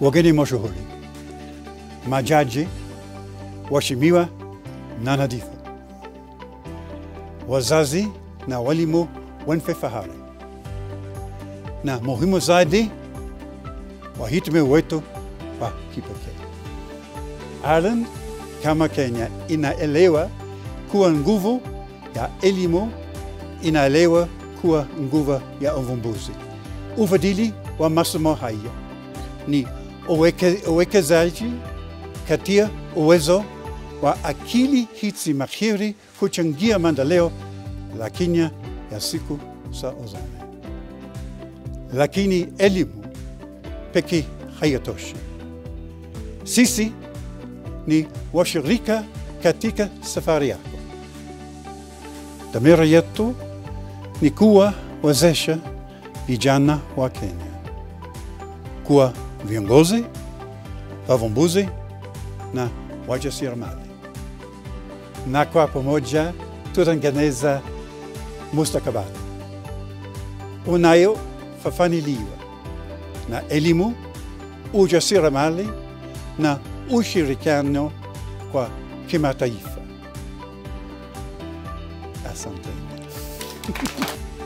wageni mashuhuri, majaji, waheshimiwa na nadhifu, wazazi na walimu wenye fahari, na muhimu zaidi, wahitimu wetu wa kipekee. Ireland kama Kenya inaelewa kuwa nguvu ya elimu inaelewa kuwa nguvu ya uvumbuzi. Ufadhili wa masomo haya ni uweke- uwekezaji katika uwezo wa akili hizi mahiri kuchangia maendeleo la Kenya ya siku za usoni. Lakini elimu pekee hayatoshi. Sisi ni washirika katika safari yako. Dhamira yetu ni kuwawezesha vijana wa Kenya kuwa viongozi, wavumbuzi na wajasiriamali, na kwa pamoja tutengeneza mustakabali unayofafanuliwa na elimu, ujasiriamali na ushirikiano kwa kimataifa. Asante.